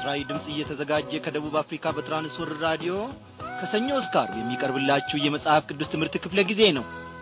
ለምስራዊ ድምፅ እየተዘጋጀ ከደቡብ አፍሪካ በትራንስወርልድ ራዲዮ ከሰኞ እስከ ዓርብ የሚቀርብላችሁ የመጽሐፍ ቅዱስ ትምህርት ክፍለ ጊዜ ነው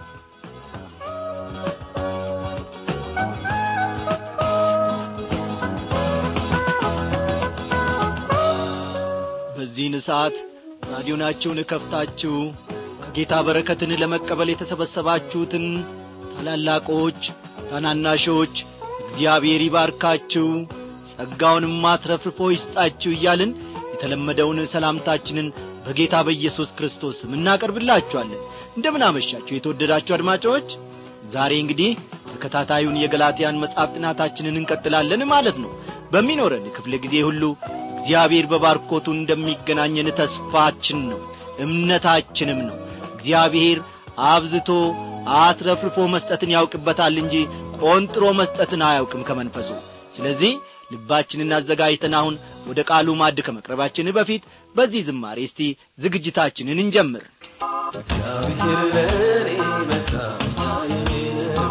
በዚህን ሰዓት ራዲዮናችሁን እከፍታችሁ ከጌታ በረከትን ለመቀበል የተሰበሰባችሁትን ታላላቆች ታናናሾች እግዚአብሔር ይባርካችሁ ጸጋውንም አትረፍርፎ ይስጣችሁ እያልን የተለመደውን ሰላምታችንን በጌታ በኢየሱስ ክርስቶስ ስም እናቀርብላችኋለን እንደምን አመሻችሁ የተወደዳችሁ አድማጮች ዛሬ እንግዲህ ተከታታዩን የገላትያን መጽሐፍ ጥናታችንን እንቀጥላለን ማለት ነው በሚኖረን ክፍለ ጊዜ ሁሉ እግዚአብሔር በባርኮቱ እንደሚገናኘን ተስፋችን ነው እምነታችንም ነው እግዚአብሔር አብዝቶ አትረፍርፎ መስጠትን ያውቅበታል እንጂ ቆንጥሮ መስጠትን አያውቅም ከመንፈሱ ስለዚህ ልባችንን አዘጋጅተን አሁን ወደ ቃሉ ማድ ከመቅረባችን በፊት በዚህ ዝማሬ እስቲ ዝግጅታችንን እንጀምር እግዚአብሔር ለእኔ መታመኛዬ ነው፣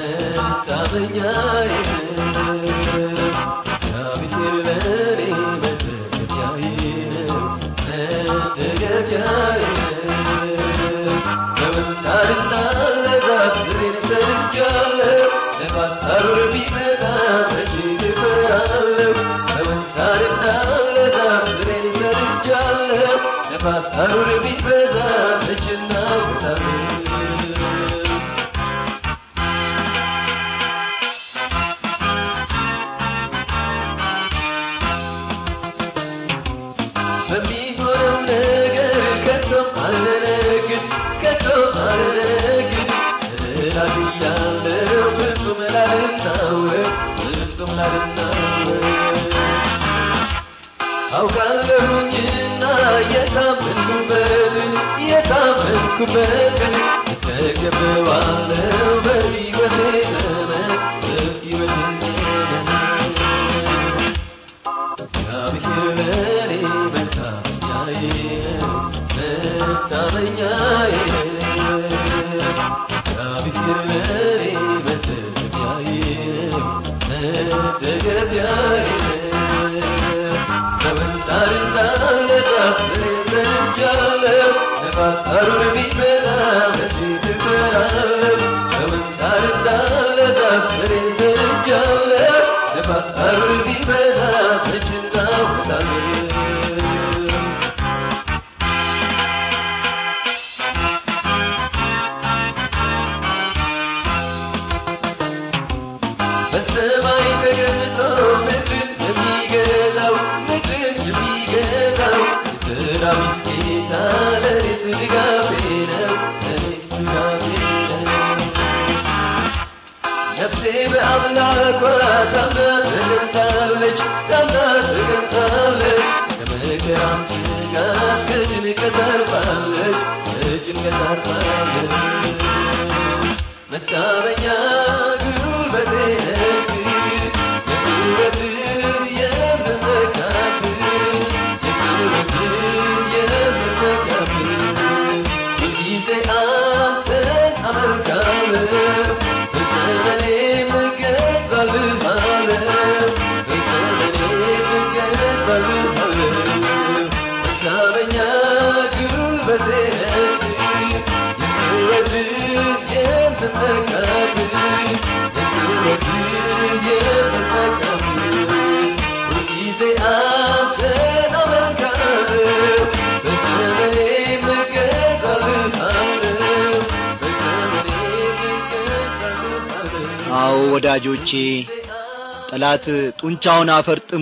መታመኛዬ ነው። እግዚአብሔር ለእኔ መደገፊያዬ ነው፣ መደገፊያዬ ነው። በምሳርና ለዛፍ ፍሬን ሰጥቻለሁ፣ ነፋስ ሐሩር ቢመጣ መቼ እፈራለሁ? በምሳርና ለዛፍ ፍሬን ሰጥቻለሁ፣ ነፋስ ሐሩር ቢበዛ መቼ እናወጣለን? በሚሆነው ነገር ከቶ አልደነግጥ ከቶ አልደነግጥ እላግያለሁ ፍጹም ላልናወጥ ፍጹም ላልናወጥ አውቃለሁኝና የታመንኩበትን የታመንኩበትን እተገበዋለሁ በሕይወቴ ዘመን በሕይወቴ ዘመን እግዚአብሔር ለእኔ መታመኛዬ ነው፣ መታመኛዬ ነው። እግዚአብሔር ለእኔ መደገፊያዬ ነው፣ መደገፊያዬ ነው። በምንጣርና ለዛፍ ፍሬን ሰጥቻለሁ፣ ነፋስ ሐሩር ቢመጣ መቼ እፈራለሁ? በምንጣርና ለዛፍ ፍሬን ሰጥቻለሁ፣ ነፋስ ሐሩር ቢመጣ መቼ እናወጣለን? በሰማይ ተቀምጦ ምድርን የሚገዛው ምድርን የሚገዛው የሰራዊት ጌታ ለእኔስ ድጋፌ ነው ለእኔስ ድጋፌ ነው ነፍሴ በአምላኳ ታምና ተገንታለች ታምና ተገንታለች ከመከራም ስጋት ከጭንቀት አርፋለች ከጭንቀት አርፋለች መታመኛ ጉልበቴ ነህ የሕይወትህ የምመካብህ የሕይወትህ የምመካብህ ሁልጊዜ አንተን አመልካለሁ በዘመኔም እገዛልሃለሁ በዘመኔም እገዛልሃለሁ መታመኛ ጉልበቴ ነህ የሕይወትህ የምመካብህ የሕይወትህ የምመካብህ ሁልጊዜ አንተን አመልካለሁ በዘመኔም እገዛልሃለሁ በዘመኔም እገዛልሃለሁ አዎ ወዳጆቼ ጠላት ጡንቻውን አፈርጥሞ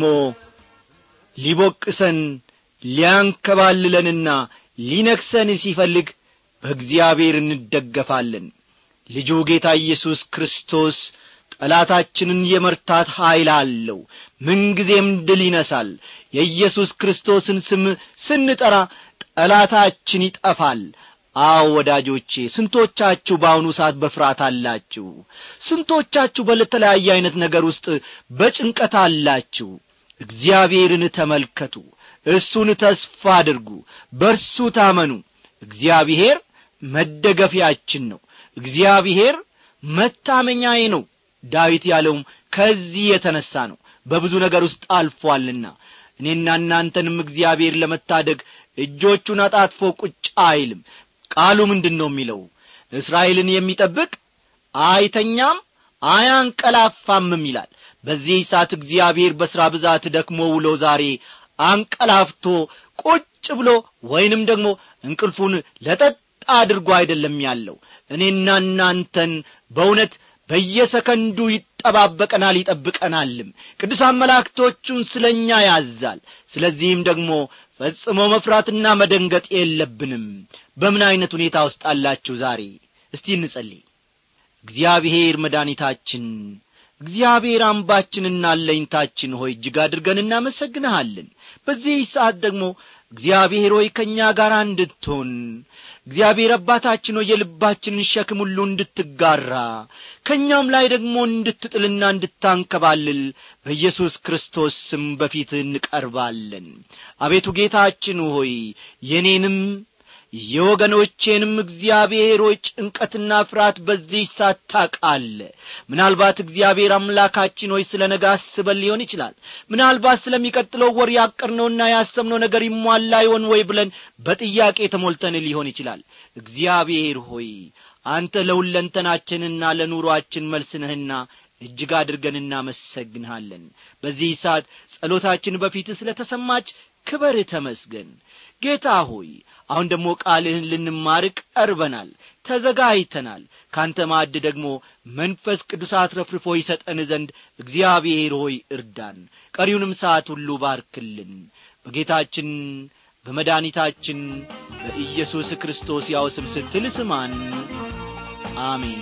ሊቦቅሰን ሊያንከባልለንና ሊነክሰን ሲፈልግ በእግዚአብሔር እንደገፋለን ልጁ ጌታ ኢየሱስ ክርስቶስ ጠላታችንን የመርታት ኀይል አለው ምንጊዜም ድል ይነሳል የኢየሱስ ክርስቶስን ስም ስንጠራ ጠላታችን ይጠፋል አዎ ወዳጆቼ ስንቶቻችሁ በአሁኑ ሰዓት በፍርሃት አላችሁ ስንቶቻችሁ በተለያየ ዐይነት ነገር ውስጥ በጭንቀት አላችሁ እግዚአብሔርን ተመልከቱ እሱን ተስፋ አድርጉ በርሱ ታመኑ እግዚአብሔር መደገፊያችን ነው እግዚአብሔር መታመኛዬ ነው ዳዊት ያለውም ከዚህ የተነሣ ነው በብዙ ነገር ውስጥ አልፏልና እኔና እናንተንም እግዚአብሔር ለመታደግ እጆቹን አጣጥፎ ቁጭ አይልም ቃሉ ምንድን ነው የሚለው እስራኤልን የሚጠብቅ አይተኛም አያንቀላፋምም ይላል በዚህ ሰዓት እግዚአብሔር በሥራ ብዛት ደክሞ ውሎ ዛሬ አንቀላፍቶ ቁጭ ብሎ ወይንም ደግሞ እንቅልፉን ለጠጥ አድርጎ አይደለም ያለው እኔና እናንተን በእውነት በየሰከንዱ ይጠባበቀናል ይጠብቀናልም ቅዱሳን መላእክቶቹን ስለ እኛ ያዛል ስለዚህም ደግሞ ፈጽሞ መፍራትና መደንገጥ የለብንም በምን ዐይነት ሁኔታ ውስጥ አላችሁ ዛሬ እስቲ እንጸልይ እግዚአብሔር መድኃኒታችን እግዚአብሔር አምባችንና አለኝታችን ሆይ እጅግ አድርገን እናመሰግንሃለን በዚህ ሰዓት ደግሞ እግዚአብሔር ሆይ ከእኛ ጋር እንድትሆን እግዚአብሔር አባታችን ሆይ የልባችንን ሸክም ሁሉ እንድትጋራ ከእኛም ላይ ደግሞ እንድትጥልና እንድታንከባልል በኢየሱስ ክርስቶስ ስም በፊት እንቀርባለን አቤቱ ጌታችን ሆይ የኔንም የወገኖቼንም እግዚአብሔር ሆይ ጭንቀትና ፍርሃት በዚህ ሳት ታቃለ ምናልባት እግዚአብሔር አምላካችን ሆይ ስለ ነገ አስበን ሊሆን ይችላል ምናልባት ስለሚቀጥለው ወር ያቀርነውና ያሰብነው ነገር ይሟላ ይሆን ወይ ብለን በጥያቄ ተሞልተን ሊሆን ይችላል እግዚአብሔር ሆይ አንተ ለሁለንተናችንና ለኑሮአችን መልስ ነህና እጅግ አድርገን እናመሰግንሃለን በዚህ ሰዓት ጸሎታችን በፊት ስለ ተሰማች ክበር ተመስገን ጌታ ሆይ አሁን ደግሞ ቃልህን ልንማር ቀርበናል ተዘጋጅተናል ካንተ ማዕድ ደግሞ መንፈስ ቅዱስ አትረፍርፎ ይሰጠን ዘንድ እግዚአብሔር ሆይ እርዳን ቀሪውንም ሰዓት ሁሉ ባርክልን በጌታችን በመድኃኒታችን በኢየሱስ ክርስቶስ ያው ስም ስትል ስማን አሜን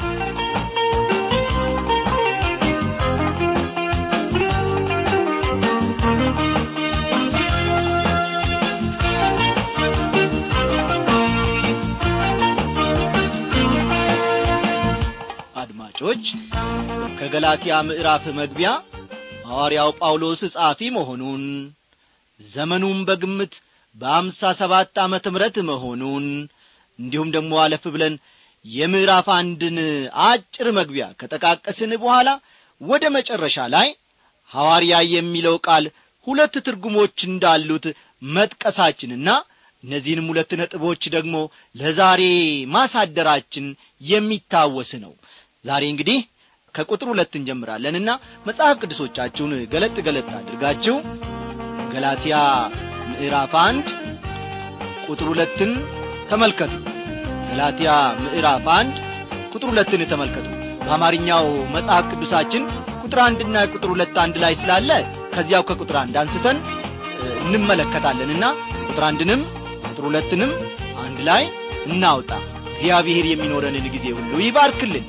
አድማጮች ከገላትያ ምዕራፍ መግቢያ ሐዋርያው ጳውሎስ ጻፊ መሆኑን ዘመኑም በግምት በአምሳ ሰባት ዓመተ ምረት መሆኑን እንዲሁም ደግሞ አለፍ ብለን የምዕራፍ አንድን አጭር መግቢያ ከጠቃቀስን በኋላ ወደ መጨረሻ ላይ ሐዋርያ የሚለው ቃል ሁለት ትርጉሞች እንዳሉት መጥቀሳችንና እነዚህንም ሁለት ነጥቦች ደግሞ ለዛሬ ማሳደራችን የሚታወስ ነው ዛሬ እንግዲህ ከቁጥር ሁለት እንጀምራለንና መጽሐፍ ቅዱሶቻችሁን ገለጥ ገለጥ አድርጋችሁ ገላትያ ምዕራፍ አንድ ቁጥር ሁለትን ተመልከቱ ገላትያ ምዕራፍ አንድ ቁጥር ሁለትን ተመልከቱ በአማርኛው መጽሐፍ ቅዱሳችን ቁጥር አንድና ቁጥር ሁለት አንድ ላይ ስላለ ከዚያው ከቁጥር አንድ አንስተን እንመለከታለንና ቁጥር አንድንም ቁጥር ሁለትንም አንድ ላይ እናውጣ እግዚአብሔር የሚኖረንን ጊዜ ሁሉ ይባርክልን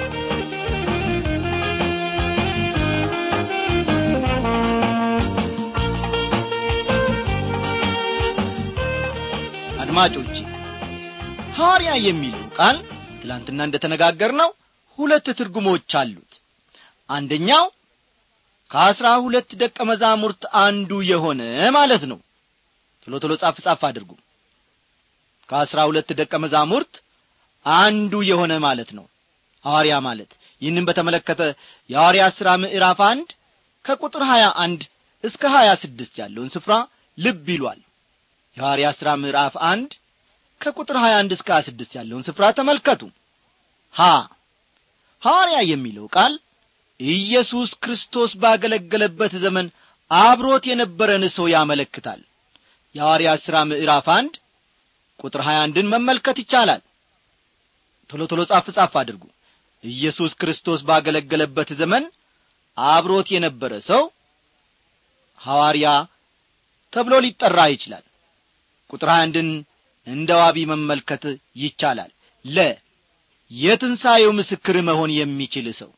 አድማጮች ሐዋርያ የሚለው ቃል ትላንትና እንደ ተነጋገር ነው ሁለት ትርጉሞች አሉት አንደኛው ከአስራ ሁለት ደቀ መዛሙርት አንዱ የሆነ ማለት ነው ቶሎ ቶሎ ጻፍ ጻፍ አድርጉ ከአስራ ሁለት ደቀ መዛሙርት አንዱ የሆነ ማለት ነው ሐዋርያ ማለት ይህንም በተመለከተ የሐዋርያ ሥራ ምዕራፍ አንድ ከቁጥር ሀያ አንድ እስከ ሀያ ስድስት ያለውን ስፍራ ልብ ይሏል የሐዋርያ ሥራ ምዕራፍ አንድ ከቁጥር 21 እስከ 26 ያለውን ስፍራ ተመልከቱ ሀ ሐዋርያ የሚለው ቃል ኢየሱስ ክርስቶስ ባገለገለበት ዘመን አብሮት የነበረን ሰው ያመለክታል የሐዋርያ ሥራ ምዕራፍ አንድ ቁጥር 21ን መመልከት ይቻላል ቶሎ ቶሎ ጻፍ ጻፍ አድርጉ ኢየሱስ ክርስቶስ ባገለገለበት ዘመን አብሮት የነበረ ሰው ሐዋርያ ተብሎ ሊጠራ ይችላል ቁጥር 21ን እንደ ዋቢ መመልከት ይቻላል ለ የትንሣኤው ምስክር መሆን የሚችል ሰው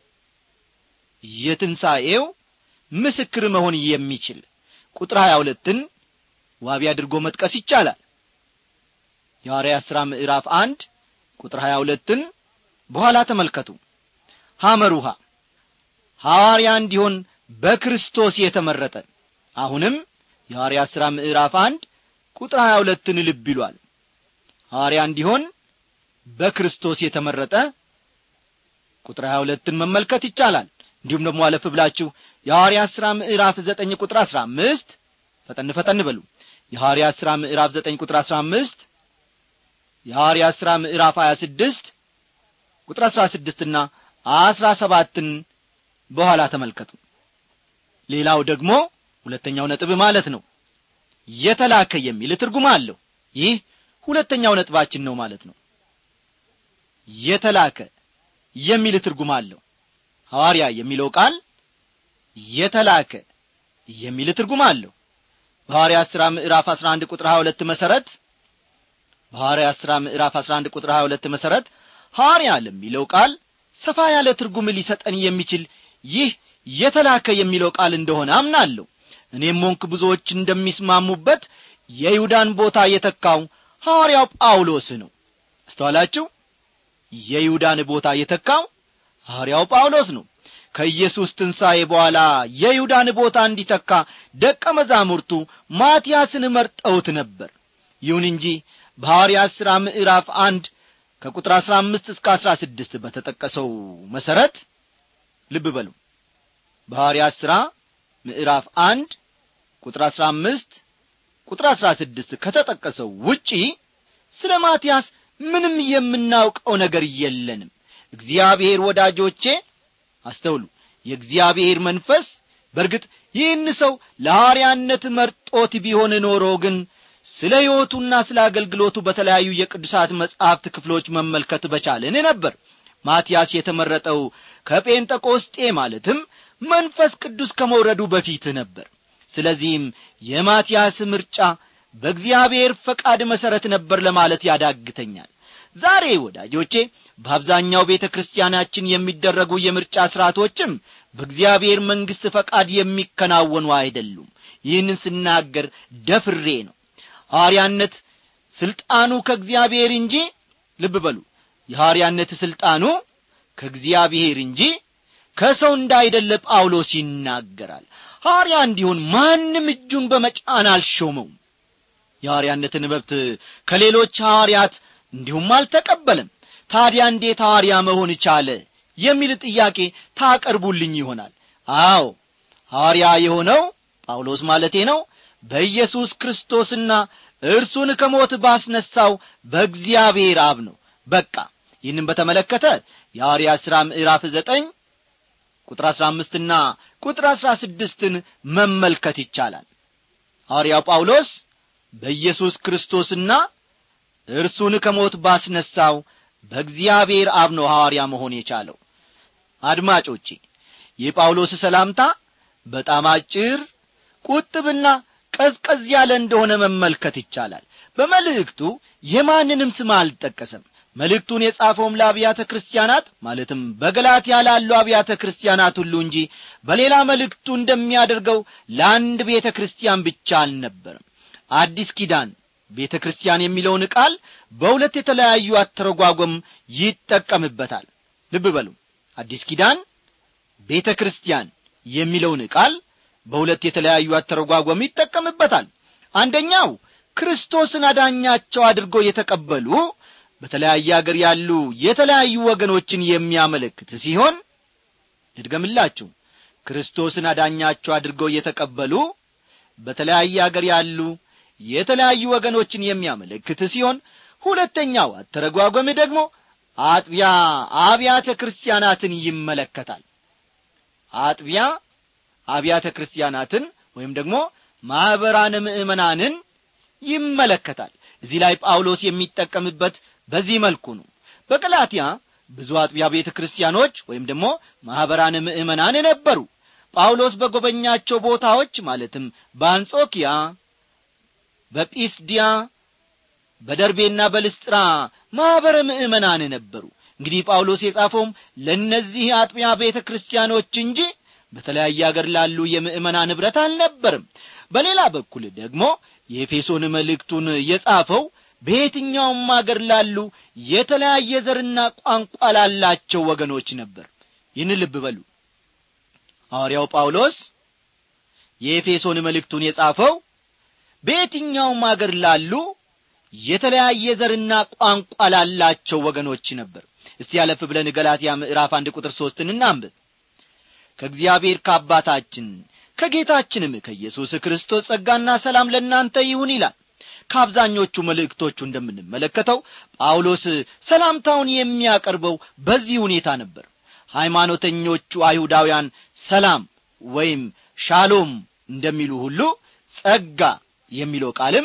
የትንሣኤው ምስክር መሆን የሚችል ቁጥር ሀያ ሁለትን ዋቢ አድርጎ መጥቀስ ይቻላል የሐዋርያት ሥራ ምዕራፍ አንድ ቁጥር ሀያ ሁለትን በኋላ ተመልከቱ ሐመሩሃ ሐዋርያ እንዲሆን በክርስቶስ የተመረጠ አሁንም የሐዋርያት ሥራ ምዕራፍ አንድ ቁጥር ሀያ ሁለትን ልብ ይሏል ሐዋርያ እንዲሆን በክርስቶስ የተመረጠ ቁጥር ሀያ ሁለትን መመልከት ይቻላል እንዲሁም ደግሞ አለፍ ብላችሁ የሐዋርያት ሥራ ምዕራፍ ዘጠኝ ቁጥር አሥራ አምስት ፈጠን ፈጠን በሉ የሐዋርያት ሥራ ምዕራፍ ዘጠኝ ቁጥር አሥራ አምስት የሐዋርያት ሥራ ምዕራፍ ሀያ ስድስት ቁጥር አሥራ ስድስትና አሥራ ሰባትን በኋላ ተመልከቱ ሌላው ደግሞ ሁለተኛው ነጥብ ማለት ነው የተላከ የሚል ትርጉም አለው ይህ ሁለተኛው ነጥባችን ነው ማለት ነው የተላከ የሚል ትርጉም አለው ሐዋርያ የሚለው ቃል የተላከ የሚል ትርጉም አለው በሐዋርያት ሥራ ምዕራፍ 11 ቁጥር 22 መሠረት በሐዋርያት ሥራ ምዕራፍ 11 ቁጥር 22 መሠረት ሐዋርያ ለሚለው ቃል ሰፋ ያለ ትርጉም ሊሰጠን የሚችል ይህ የተላከ የሚለው ቃል እንደሆነ አምናለሁ እኔም ሞንክ ብዙዎች እንደሚስማሙበት የይሁዳን ቦታ የተካው ሐዋርያው ጳውሎስ ነው አስተዋላችሁ የይሁዳን ቦታ የተካው ሐዋርያው ጳውሎስ ነው ከኢየሱስ ትንሣኤ በኋላ የይሁዳን ቦታ እንዲተካ ደቀ መዛሙርቱ ማትያስን መርጠውት ነበር ይሁን እንጂ በሐዋርያት ሥራ ምዕራፍ አንድ ከቁጥር አሥራ አምስት እስከ አሥራ ስድስት በተጠቀሰው መሠረት ልብ በሉ በሐዋርያት ሥራ ምዕራፍ አንድ ቁጥር አሥራ አምስት ቁጥር አሥራ ስድስት ከተጠቀሰው ውጪ ስለ ማትያስ ምንም የምናውቀው ነገር የለንም እግዚአብሔር ወዳጆቼ አስተውሉ የእግዚአብሔር መንፈስ በርግጥ ይህን ሰው ለሐዋርያነት መርጦት ቢሆን ኖሮ ግን ስለ ሕይወቱና ስለ አገልግሎቱ በተለያዩ የቅዱሳት መጻሕፍት ክፍሎች መመልከት በቻልን ነበር ማትያስ የተመረጠው ከጴንጠቆስጤ ማለትም መንፈስ ቅዱስ ከመውረዱ በፊት ነበር ስለዚህም የማትያስ ምርጫ በእግዚአብሔር ፈቃድ መሠረት ነበር ለማለት ያዳግተኛል ዛሬ ወዳጆቼ በአብዛኛው ቤተ ክርስቲያናችን የሚደረጉ የምርጫ ሥርዓቶችም በእግዚአብሔር መንግሥት ፈቃድ የሚከናወኑ አይደሉም ይህንን ስናገር ደፍሬ ነው ሐዋርያነት ሥልጣኑ ከእግዚአብሔር እንጂ ልብ በሉ የሐዋርያነት ሥልጣኑ ከእግዚአብሔር እንጂ ከሰው እንዳይደለ ጳውሎስ ይናገራል ሐዋርያ እንዲሆን ማንም እጁን በመጫን አልሾመውም የሐዋርያነትን መብት ከሌሎች ሐዋርያት እንዲሁም አልተቀበለም ታዲያ እንዴት ሐዋርያ መሆን ቻለ የሚል ጥያቄ ታቀርቡልኝ ይሆናል አዎ ሐዋርያ የሆነው ጳውሎስ ማለቴ ነው በኢየሱስ ክርስቶስና እርሱን ከሞት ባስነሳው በእግዚአብሔር አብ ነው በቃ ይህንም በተመለከተ የሐዋርያ ሥራ ምዕራፍ ዘጠኝ ቁጥር አሥራ አምስትና ቁጥር አሥራ ስድስትን መመልከት ይቻላል ሐዋርያው ጳውሎስ በኢየሱስ ክርስቶስና እርሱን ከሞት ባስነሳው በእግዚአብሔር አብ ነው ሐዋርያ መሆን የቻለው አድማጮቼ የጳውሎስ ሰላምታ በጣም አጭር ቁጥብና ቀዝቀዝ ያለ እንደሆነ መመልከት ይቻላል በመልእክቱ የማንንም ስም አልጠቀሰም መልእክቱን የጻፈውም ለአብያተ ክርስቲያናት ማለትም በገላትያ ላሉ አብያተ ክርስቲያናት ሁሉ እንጂ በሌላ መልእክቱ እንደሚያደርገው ለአንድ ቤተ ክርስቲያን ብቻ አልነበርም አዲስ ኪዳን ቤተ ክርስቲያን የሚለውን ቃል በሁለት የተለያዩ አተረጓጎም ይጠቀምበታል ልብ በሉ አዲስ ኪዳን ቤተ ክርስቲያን የሚለውን ቃል በሁለት የተለያዩ አተረጓጎም ይጠቀምበታል አንደኛው ክርስቶስን አዳኛቸው አድርጎ የተቀበሉ በተለያየ አገር ያሉ የተለያዩ ወገኖችን የሚያመለክት ሲሆን ልድገምላችሁ ክርስቶስን አዳኛቸው አድርገው የተቀበሉ በተለያየ አገር ያሉ የተለያዩ ወገኖችን የሚያመለክት ሲሆን ሁለተኛው አተረጓጎም ደግሞ አጥቢያ አብያተ ክርስቲያናትን ይመለከታል አጥቢያ አብያተ ክርስቲያናትን ወይም ደግሞ ማኅበራነ ምእመናንን ይመለከታል እዚህ ላይ ጳውሎስ የሚጠቀምበት በዚህ መልኩ ነው በቀላትያ ብዙ አጥቢያ ቤተ ክርስቲያኖች ወይም ደግሞ ማኅበራነ ምእመናን ነበሩ ጳውሎስ በጎበኛቸው ቦታዎች ማለትም በአንጾኪያ በጲስዲያ በደርቤና በልስጥራ ማኅበረ ምእመናን ነበሩ እንግዲህ ጳውሎስ የጻፈውም ለእነዚህ አጥቢያ ቤተ ክርስቲያኖች እንጂ በተለያየ አገር ላሉ የምእመናን ኅብረት አልነበርም በሌላ በኩል ደግሞ የኤፌሶን መልእክቱን የጻፈው በየትኛውም አገር ላሉ የተለያየ ዘርና ቋንቋ ላላቸው ወገኖች ነበር ይህን ልብ በሉ ሐዋርያው ጳውሎስ የኤፌሶን መልእክቱን የጻፈው በየትኛውም አገር ላሉ የተለያየ ዘርና ቋንቋ ላላቸው ወገኖች ነበር እስቲ ያለፍ ብለን ገላትያ ምዕራፍ አንድ ቁጥር ሦስትን እናንብብ ከእግዚአብሔር ከአባታችን ከጌታችንም ከኢየሱስ ክርስቶስ ጸጋና ሰላም ለእናንተ ይሁን ይላል ከአብዛኞቹ መልእክቶቹ እንደምንመለከተው ጳውሎስ ሰላምታውን የሚያቀርበው በዚህ ሁኔታ ነበር ሃይማኖተኞቹ አይሁዳውያን ሰላም ወይም ሻሎም እንደሚሉ ሁሉ ጸጋ የሚለው ቃልም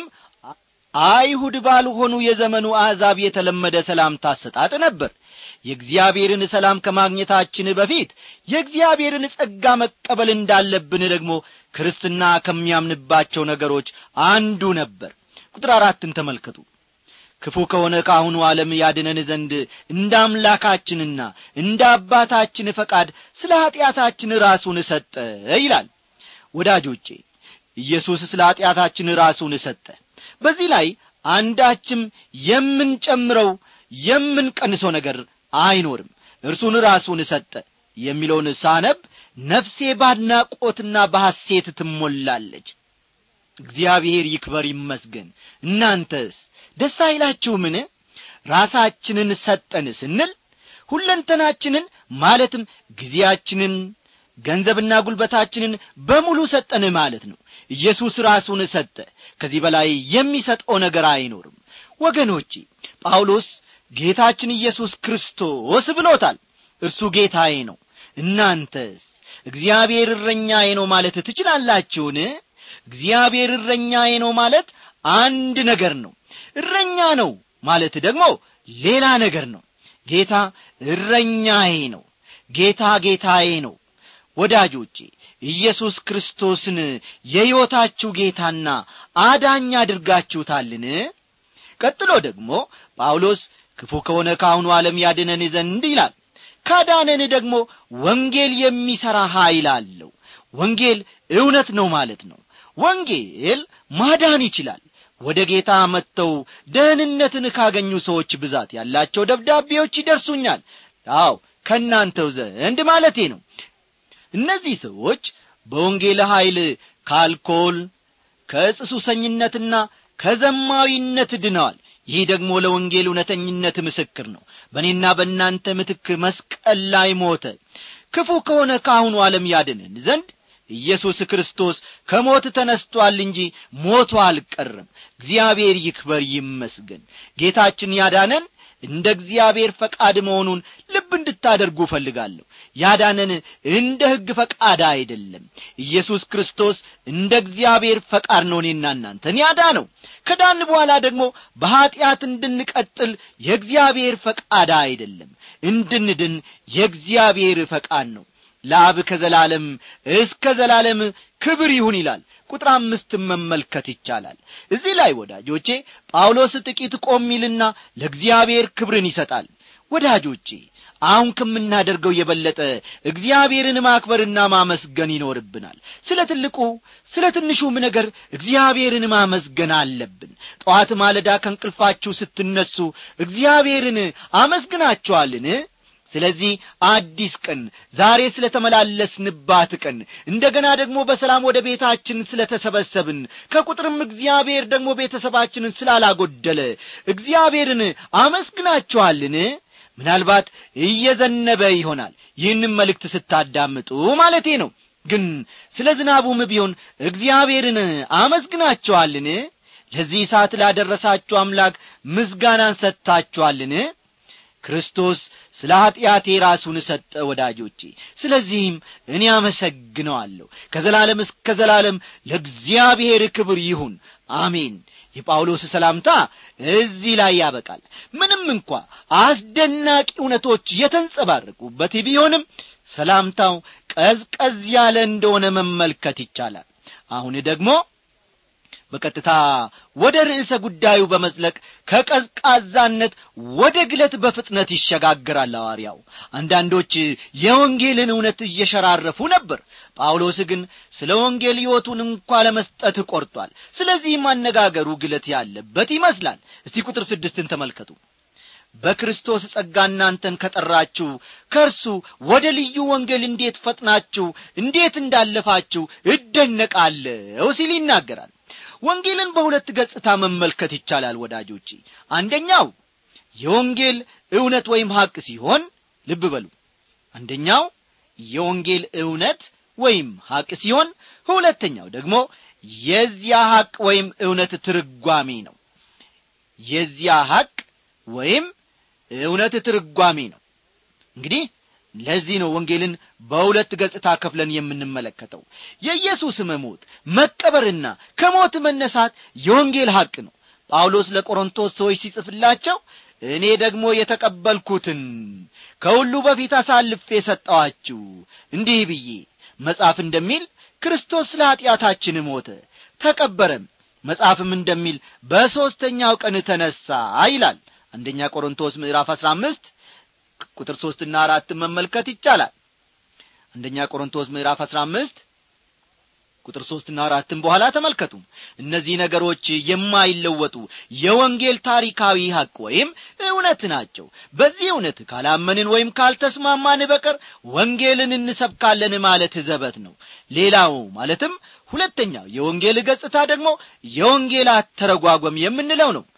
አይሁድ ባልሆኑ የዘመኑ አሕዛብ የተለመደ ሰላምታ አሰጣጥ ነበር የእግዚአብሔርን ሰላም ከማግኘታችን በፊት የእግዚአብሔርን ጸጋ መቀበል እንዳለብን ደግሞ ክርስትና ከሚያምንባቸው ነገሮች አንዱ ነበር ቁጥር አራትን ተመልከቱ ክፉ ከሆነ ከአሁኑ ዓለም ያድነን ዘንድ እንደ አምላካችንና እንደ አባታችን ፈቃድ ስለ ኀጢአታችን ራሱን ሰጠ ይላል ወዳጆቼ ኢየሱስ ስለ ኀጢአታችን ራሱን ሰጠ በዚህ ላይ አንዳችም የምንጨምረው የምንቀንሰው ነገር አይኖርም እርሱን ራሱን ሰጠ የሚለውን ሳነብ ነፍሴ ባድናቆትና በሐሴት ትሞላለች እግዚአብሔር ይክበር ይመስገን እናንተስ ደስ አይላችሁምን ራሳችንን ሰጠን ስንል ሁለንተናችንን ማለትም ጊዜያችንን ገንዘብና ጉልበታችንን በሙሉ ሰጠን ማለት ነው ኢየሱስ ራሱን ሰጠ ከዚህ በላይ የሚሰጠው ነገር አይኖርም ወገኖቼ ጳውሎስ ጌታችን ኢየሱስ ክርስቶስ ብሎታል እርሱ ጌታዬ ነው እናንተስ እግዚአብሔር እረኛዬ ነው ማለት ትችላላችሁን እግዚአብሔር እረኛዬ ነው ማለት አንድ ነገር ነው እረኛ ነው ማለት ደግሞ ሌላ ነገር ነው ጌታ እረኛዬ ነው ጌታ ጌታዬ ነው ወዳጆቼ ኢየሱስ ክርስቶስን የሕይወታችሁ ጌታና አዳኝ አድርጋችሁታልን ቀጥሎ ደግሞ ጳውሎስ ክፉ ከሆነ ከአሁኑ ዓለም ያድነን ዘንድ ይላል ካዳነን ደግሞ ወንጌል የሚሠራ ኀይል አለው ወንጌል እውነት ነው ማለት ነው ወንጌል ማዳን ይችላል ወደ ጌታ መጥተው ደህንነትን ካገኙ ሰዎች ብዛት ያላቸው ደብዳቤዎች ይደርሱኛል አው ከእናንተው ዘንድ ማለቴ ነው እነዚህ ሰዎች በወንጌል ኀይል ከአልኮል ከዕጽ ሱሰኝነትና ከዘማዊነት ድነዋል ይህ ደግሞ ለወንጌል እውነተኝነት ምስክር ነው በእኔና በእናንተ ምትክ መስቀል ላይ ሞተ ክፉ ከሆነ ከአሁኑ ዓለም ያድንን ዘንድ ኢየሱስ ክርስቶስ ከሞት ተነስቶአል እንጂ ሞቶ አልቀረም እግዚአብሔር ይክበር ይመስገን ጌታችን ያዳነን እንደ እግዚአብሔር ፈቃድ መሆኑን ልብ እንድታደርጉ እፈልጋለሁ ያዳነን እንደ ሕግ ፈቃድ አይደለም ኢየሱስ ክርስቶስ እንደ እግዚአብሔር ፈቃድ ነው እኔና እናንተን ያዳነው ከዳን በኋላ ደግሞ በኀጢአት እንድንቀጥል የእግዚአብሔር ፈቃድ አይደለም እንድንድን የእግዚአብሔር ፈቃድ ነው ለአብ ከዘላለም እስከ ዘላለም ክብር ይሁን ይላል ቁጥር አምስትም መመልከት ይቻላል እዚህ ላይ ወዳጆቼ ጳውሎስ ጥቂት ቆም ይልና ለእግዚአብሔር ክብርን ይሰጣል ወዳጆቼ አሁን ከምናደርገው የበለጠ እግዚአብሔርን ማክበርና ማመስገን ይኖርብናል ስለ ትልቁ ስለ ትንሹም ነገር እግዚአብሔርን ማመስገን አለብን ጠዋት ማለዳ ከእንቅልፋችሁ ስትነሱ እግዚአብሔርን አመስግናችኋልን ስለዚህ አዲስ ቀን ዛሬ ስለ ተመላለስንባት ቀን እንደገና ደግሞ በሰላም ወደ ቤታችን ስለ ተሰበሰብን ከቁጥርም እግዚአብሔር ደግሞ ቤተሰባችንን ስላላጐደለ እግዚአብሔርን አመስግናችኋልን ምናልባት እየዘነበ ይሆናል ይህንም መልእክት ስታዳምጡ ማለቴ ነው ግን ስለ ዝናቡም ቢሆን እግዚአብሔርን አመስግናችኋልን ለዚህ ሰዓት ላደረሳችሁ አምላክ ምስጋናን ሰጥታችኋልን ክርስቶስ ስለ ኀጢአቴ ራሱን ሰጠ ወዳጆቼ ስለዚህም እኔ አመሰግነዋለሁ ከዘላለም እስከ ዘላለም ለእግዚአብሔር ክብር ይሁን አሜን የጳውሎስ ሰላምታ እዚህ ላይ ያበቃል ምንም እንኳ አስደናቂ እውነቶች የተንጸባረቁበት ቢሆንም ሰላምታው ቀዝቀዝ ያለ እንደሆነ መመልከት ይቻላል አሁን ደግሞ በቀጥታ ወደ ርዕሰ ጉዳዩ በመዝለቅ ከቀዝቃዛነት ወደ ግለት በፍጥነት ይሸጋግራል ሐዋርያው አንዳንዶች የወንጌልን እውነት እየሸራረፉ ነበር ጳውሎስ ግን ስለ ወንጌል ሕይወቱን እንኳ ለመስጠት ቈርጧል ስለዚህም አነጋገሩ ግለት ያለበት ይመስላል እስቲ ቁጥር ስድስትን ተመልከቱ በክርስቶስ ጸጋ እናንተን ከጠራችሁ ከእርሱ ወደ ልዩ ወንጌል እንዴት ፈጥናችሁ እንዴት እንዳለፋችሁ እደነቃለሁ ሲል ይናገራል ወንጌልን በሁለት ገጽታ መመልከት ይቻላል ወዳጆቼ አንደኛው የወንጌል እውነት ወይም ሐቅ ሲሆን ልብ በሉ አንደኛው የወንጌል እውነት ወይም ሐቅ ሲሆን ሁለተኛው ደግሞ የዚያ ሐቅ ወይም እውነት ትርጓሜ ነው የዚያ ሐቅ ወይም እውነት ትርጓሜ ነው እንግዲህ ለዚህ ነው ወንጌልን በሁለት ገጽታ ከፍለን የምንመለከተው የኢየሱስ መሞት መቀበርና ከሞት መነሳት የወንጌል ሐቅ ነው ጳውሎስ ለቆሮንቶስ ሰዎች ሲጽፍላቸው እኔ ደግሞ የተቀበልኩትን ከሁሉ በፊት አሳልፌ ሰጠዋችሁ እንዲህ ብዬ መጽሐፍ እንደሚል ክርስቶስ ስለ ኀጢአታችን ሞተ ተቀበረም መጽሐፍም እንደሚል በሦስተኛው ቀን ተነሣ ይላል አንደኛ ቆሮንቶስ ምዕራፍ አሥራ አምስት ቁጥር ሦስትና አራትን መመልከት ይቻላል አንደኛ ቆሮንቶስ ምዕራፍ አሥራ አምስት ቁጥር ሦስትና አራትን በኋላ ተመልከቱ እነዚህ ነገሮች የማይለወጡ የወንጌል ታሪካዊ ሐቅ ወይም እውነት ናቸው በዚህ እውነት ካላመንን ወይም ካልተስማማን በቀር ወንጌልን እንሰብካለን ማለት ዘበት ነው ሌላው ማለትም ሁለተኛው የወንጌል ገጽታ ደግሞ የወንጌል አተረጓጓም የምንለው ነው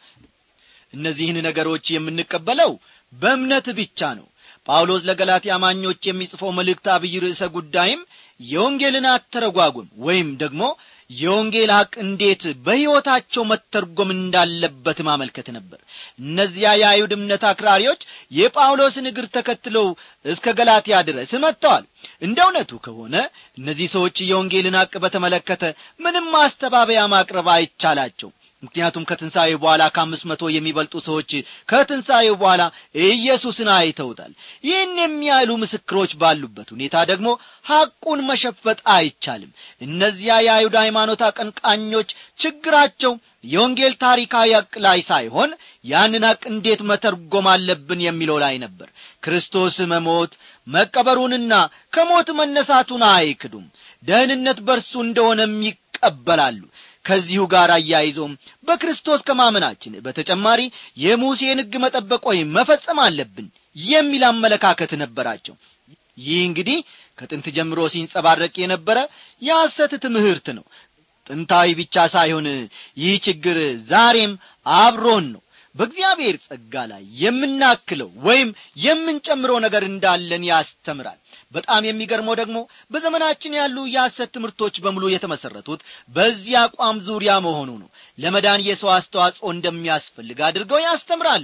እነዚህን ነገሮች የምንቀበለው በእምነት ብቻ ነው ጳውሎስ ለገላትያ አማኞች የሚጽፈው መልእክት አብይ ርዕሰ ጉዳይም የወንጌልን አተረጓጉም ወይም ደግሞ የወንጌል ሐቅ እንዴት በሕይወታቸው መተርጎም እንዳለበት ማመልከት ነበር እነዚያ የአይሁድ እምነት አክራሪዎች የጳውሎስን እግር ተከትለው እስከ ገላትያ ድረስ መጥተዋል እንደ እውነቱ ከሆነ እነዚህ ሰዎች የወንጌልን ሐቅ በተመለከተ ምንም ማስተባበያ ማቅረብ አይቻላቸው ምክንያቱም ከትንሣኤ በኋላ ከአምስት መቶ የሚበልጡ ሰዎች ከትንሣኤው በኋላ ኢየሱስን አይተውታል ይህን የሚያህሉ ምስክሮች ባሉበት ሁኔታ ደግሞ ሐቁን መሸፈጥ አይቻልም እነዚያ የአይሁድ ሃይማኖት አቀንቃኞች ችግራቸው የወንጌል ታሪካዊ ሐቅ ላይ ሳይሆን ያንን ሐቅ እንዴት መተርጎም አለብን የሚለው ላይ ነበር ክርስቶስ መሞት መቀበሩንና ከሞት መነሳቱን አይክዱም ደህንነት በርሱ እንደሆነም ይቀበላሉ ከዚሁ ጋር አያይዞም በክርስቶስ ከማመናችን በተጨማሪ የሙሴን ሕግ መጠበቅ ወይም መፈጸም አለብን የሚል አመለካከት ነበራቸው ይህ እንግዲህ ከጥንት ጀምሮ ሲንጸባረቅ የነበረ የሐሰት ትምህርት ነው ጥንታዊ ብቻ ሳይሆን ይህ ችግር ዛሬም አብሮን ነው በእግዚአብሔር ጸጋ ላይ የምናክለው ወይም የምንጨምረው ነገር እንዳለን ያስተምራል በጣም የሚገርመው ደግሞ በዘመናችን ያሉ የሐሰት ትምህርቶች በሙሉ የተመሠረቱት በዚህ አቋም ዙሪያ መሆኑ ነው ለመዳን የሰው አስተዋጽኦ እንደሚያስፈልግ አድርገው ያስተምራሉ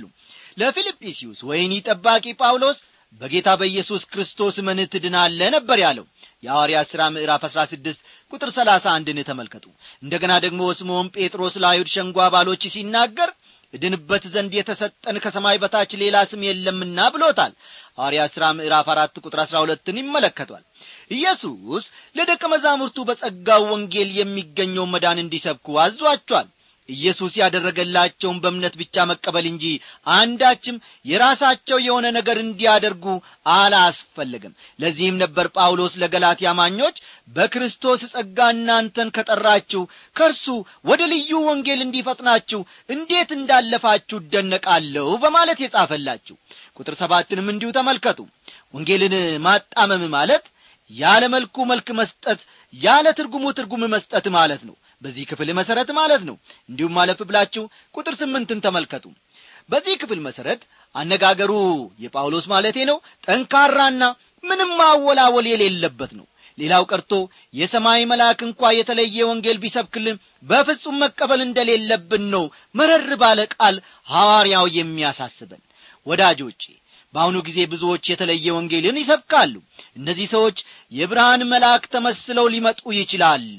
ለፊልጵስዩስ ወይኒ ጠባቂ ጳውሎስ በጌታ በኢየሱስ ክርስቶስ መን ትድናለ ነበር ያለው የሐዋርያት ሥራ ምዕራፍ አሥራ ስድስት ቁጥር ሰላሳ አንድን ተመልከቱ እንደገና ደግሞ ስምዖን ጴጥሮስ ለአይሁድ ሸንጎ አባሎች ሲናገር እድንበት ዘንድ የተሰጠን ከሰማይ በታች ሌላ ስም የለምና ብሎታል ሐዋርያት ሥራ ምዕራፍ አራት ቁጥር አሥራ ሁለትን ይመለከቷል ኢየሱስ ለደቀ መዛሙርቱ በጸጋው ወንጌል የሚገኘውን መዳን እንዲሰብኩ አዟቸዋል ኢየሱስ ያደረገላቸውን በእምነት ብቻ መቀበል እንጂ አንዳችም የራሳቸው የሆነ ነገር እንዲያደርጉ አላስፈለግም ለዚህም ነበር ጳውሎስ ለገላትያ አማኞች በክርስቶስ ጸጋ እናንተን ከጠራችሁ ከእርሱ ወደ ልዩ ወንጌል እንዲፈጥናችሁ እንዴት እንዳለፋችሁ እደነቃለሁ በማለት የጻፈላችሁ ቁጥር ሰባትንም እንዲሁ ተመልከቱ ወንጌልን ማጣመም ማለት ያለ መልኩ መልክ መስጠት ያለ ትርጉሙ ትርጉም መስጠት ማለት ነው በዚህ ክፍል መሠረት ማለት ነው እንዲሁም ማለፍ ብላችሁ ቁጥር ስምንትን ተመልከቱ በዚህ ክፍል መሠረት አነጋገሩ የጳውሎስ ማለቴ ነው ጠንካራና ምንም ማወላወል የሌለበት ነው ሌላው ቀርቶ የሰማይ መልአክ እንኳ የተለየ ወንጌል ቢሰብክልን በፍጹም መቀበል እንደሌለብን ነው መረር ባለ ቃል ሐዋርያው የሚያሳስበን ወዳጆቼ በአሁኑ ጊዜ ብዙዎች የተለየ ወንጌልን ይሰብካሉ እነዚህ ሰዎች የብርሃን መልአክ ተመስለው ሊመጡ ይችላሉ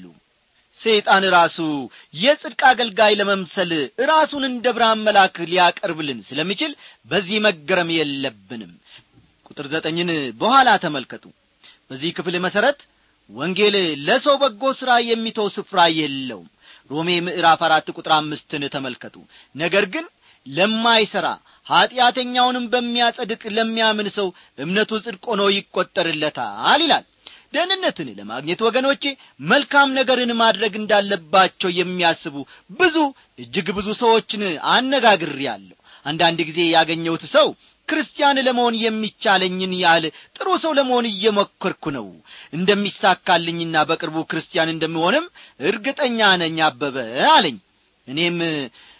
ሰይጣን ራሱ የጽድቅ አገልጋይ ለመምሰል ራሱን እንደ ብርሃን መልአክ ሊያቀርብልን ስለሚችል በዚህ መገረም የለብንም ቁጥር ዘጠኝን በኋላ ተመልከቱ በዚህ ክፍል መሠረት ወንጌል ለሰው በጎ ሥራ የሚተው ስፍራ የለውም ሮሜ ምዕራፍ አራት ቁጥር አምስትን ተመልከቱ ነገር ግን ለማይሠራ ኀጢአተኛውንም በሚያጸድቅ ለሚያምን ሰው እምነቱ ጽድቅ ሆኖ ይቈጠርለታል ይላል ደህንነትን ለማግኘት ወገኖቼ መልካም ነገርን ማድረግ እንዳለባቸው የሚያስቡ ብዙ እጅግ ብዙ ሰዎችን አነጋግሬአለሁ አንዳንድ ጊዜ ያገኘሁት ሰው ክርስቲያን ለመሆን የሚቻለኝን ያህል ጥሩ ሰው ለመሆን እየሞከርኩ ነው እንደሚሳካልኝና በቅርቡ ክርስቲያን እንደምሆንም እርግጠኛ ነኝ አበበ አለኝ እኔም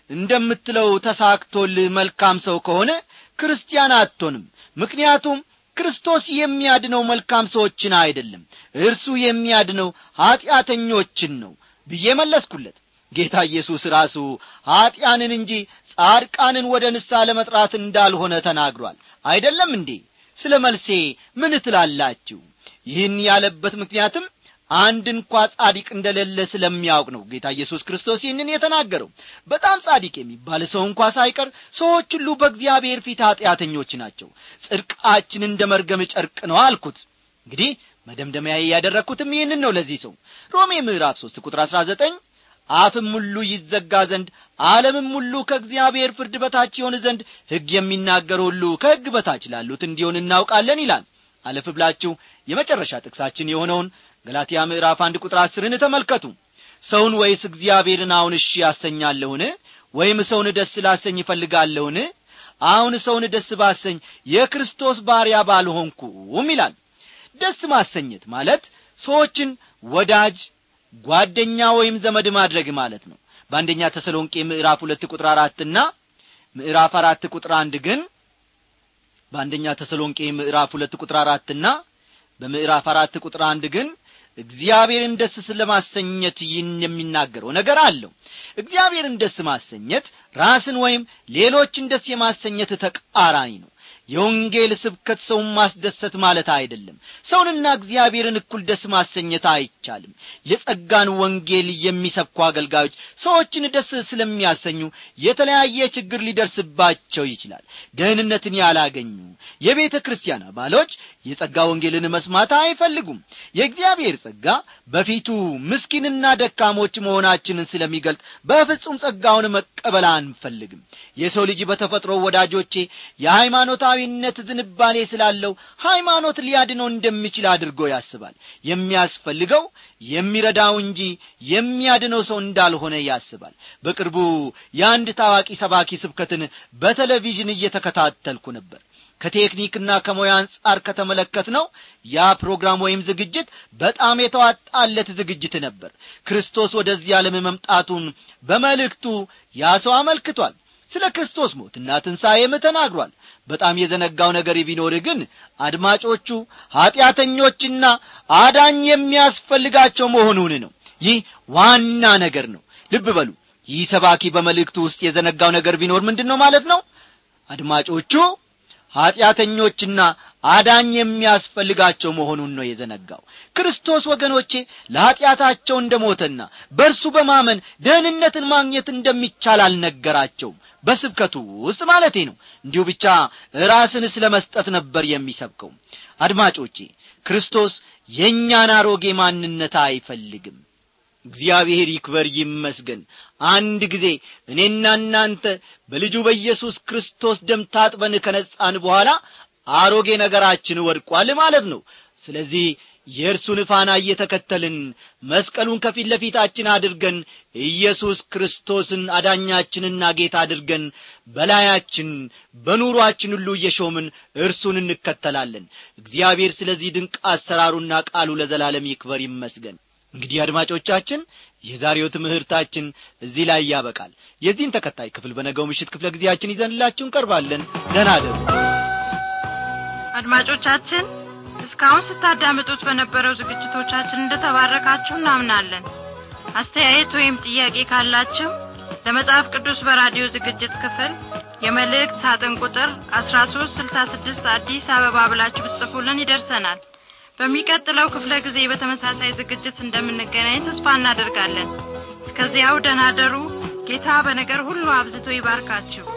እንደምትለው ተሳክቶልህ መልካም ሰው ከሆነ ክርስቲያን አትሆንም ምክንያቱም ክርስቶስ የሚያድነው መልካም ሰዎችን አይደለም እርሱ የሚያድነው ኀጢአተኞችን ነው ብዬ መለስኩለት ጌታ ኢየሱስ ራሱ ኀጢያንን እንጂ ጻድቃንን ወደ ንስሐ ለመጥራት እንዳልሆነ ተናግሯል አይደለም እንዴ ስለ መልሴ ምን ትላላችሁ ይህን ያለበት ምክንያትም አንድ እንኳ ጻዲቅ እንደሌለ ስለሚያውቅ ነው ጌታ ኢየሱስ ክርስቶስ ይህንን የተናገረው በጣም ጻዲቅ የሚባል ሰው እንኳ ሳይቀር ሰዎች ሁሉ በእግዚአብሔር ፊት ኀጢአተኞች ናቸው ጽድቃችን እንደ መርገም ጨርቅ ነው አልኩት እንግዲህ መደምደሚያ ያደረግኩትም ይህንን ነው ለዚህ ሰው ሮሜ ምዕራፍ ሦስት ቁጥር አሥራ ዘጠኝ አፍም ሁሉ ይዘጋ ዘንድ ዓለምም ሁሉ ከእግዚአብሔር ፍርድ በታች ይሆን ዘንድ ሕግ የሚናገር ሁሉ ከሕግ በታች ላሉት እንዲሆን እናውቃለን ይላል አለፍ ብላችሁ የመጨረሻ ጥቅሳችን የሆነውን ገላትያ ምዕራፍ አንድ ቁጥር አስርን ተመልከቱ ሰውን ወይስ እግዚአብሔርን አሁን እሺ ያሰኛለሁን ወይም ሰውን ደስ ላሰኝ ይፈልጋለሁን አሁን ሰውን ደስ ባሰኝ የክርስቶስ ባሪያ ባልሆንኩም ይላል ደስ ማሰኘት ማለት ሰዎችን ወዳጅ ጓደኛ ወይም ዘመድ ማድረግ ማለት ነው በአንደኛ ተሰሎንቄ ምዕራፍ ሁለት ቁጥር አራትና ምዕራፍ አራት ቁጥር አንድ ግን በአንደኛ ተሰሎንቄ ምዕራፍ ሁለት ቁጥር አራትና በምዕራፍ አራት ቁጥር አንድ ግን እግዚአብሔርን ደስ ስለማሰኘት ይህን የሚናገረው ነገር አለው እግዚአብሔርን ደስ ማሰኘት ራስን ወይም ሌሎችን ደስ የማሰኘት ተቃራኒ ነው የወንጌል ስብከት ሰውን ማስደሰት ማለት አይደለም ሰውንና እግዚአብሔርን እኩል ደስ ማሰኘት አይቻልም የጸጋን ወንጌል የሚሰብኩ አገልጋዮች ሰዎችን ደስ ስለሚያሰኙ የተለያየ ችግር ሊደርስባቸው ይችላል ደህንነትን ያላገኙ የቤተ ክርስቲያን አባሎች የጸጋ ወንጌልን መስማት አይፈልጉም የእግዚአብሔር ጸጋ በፊቱ ምስኪንና ደካሞች መሆናችንን ስለሚገልጥ በፍጹም ጸጋውን መቀበል አንፈልግም የሰው ልጅ በተፈጥሮ ወዳጆቼ የሃይማኖታዊነት ዝንባሌ ስላለው ሃይማኖት ሊያድነው እንደሚችል አድርጎ ያስባል የሚያስፈልገው የሚረዳው እንጂ የሚያድነው ሰው እንዳልሆነ ያስባል በቅርቡ የአንድ ታዋቂ ሰባኪ ስብከትን በቴሌቪዥን እየተከታተልኩ ነበር ከቴክኒክና ከሙያ አንጻር ከተመለከት ነው ያ ፕሮግራም ወይም ዝግጅት በጣም የተዋጣለት ዝግጅት ነበር ክርስቶስ ወደዚህ ዓለም መምጣቱን በመልእክቱ ያ ሰው አመልክቷል ስለ ክርስቶስ ሞትና ትንሣኤም ተናግሯል በጣም የዘነጋው ነገር ቢኖር ግን አድማጮቹ ኀጢአተኞችና አዳኝ የሚያስፈልጋቸው መሆኑን ነው ይህ ዋና ነገር ነው ልብ በሉ ይህ ሰባኪ በመልእክቱ ውስጥ የዘነጋው ነገር ቢኖር ምንድን ነው ማለት ነው አድማጮቹ ኀጢአተኞችና አዳኝ የሚያስፈልጋቸው መሆኑን ነው የዘነጋው ክርስቶስ ወገኖቼ ለኀጢአታቸው እንደ ሞተና በእርሱ በማመን ደህንነትን ማግኘት እንደሚቻል አልነገራቸውም በስብከቱ ውስጥ ማለቴ ነው እንዲሁ ብቻ ራስን ስለ መስጠት ነበር የሚሰብከው አድማጮቼ ክርስቶስ የእኛን አሮጌ ማንነት አይፈልግም እግዚአብሔር ይክበር ይመስገን አንድ ጊዜ እኔና እናንተ በልጁ በኢየሱስ ክርስቶስ ደም ታጥበን ከነጻን በኋላ አሮጌ ነገራችን ወድቋል ማለት ነው ስለዚህ የእርሱን ፋና እየተከተልን መስቀሉን ከፊት ለፊታችን አድርገን ኢየሱስ ክርስቶስን አዳኛችንና ጌታ አድርገን በላያችን በኑሮአችን ሁሉ እየሾምን እርሱን እንከተላለን እግዚአብሔር ስለዚህ ድንቅ አሰራሩና ቃሉ ለዘላለም ይክበር ይመስገን እንግዲህ አድማጮቻችን የዛሬው ትምህርታችን እዚህ ላይ ያበቃል የዚህን ተከታይ ክፍል በነገው ምሽት ክፍለ ጊዜያችን ይዘንላችሁ እንቀርባለን ደህና አደሩ አድማጮቻችን እስካሁን ስታዳምጡት በነበረው ዝግጅቶቻችን እንደተባረካችሁ እናምናለን አስተያየት ወይም ጥያቄ ካላችሁ ለመጽሐፍ ቅዱስ በራዲዮ ዝግጅት ክፍል የመልእክት ሳጥን ቁጥር 1366 አዲስ አበባ ብላችሁ ብትጽፉልን ይደርሰናል በሚቀጥለው ክፍለ ጊዜ በተመሳሳይ ዝግጅት እንደምንገናኝ ተስፋ እናደርጋለን እስከዚያው ደናደሩ ጌታ በነገር ሁሉ አብዝቶ ይባርካችሁ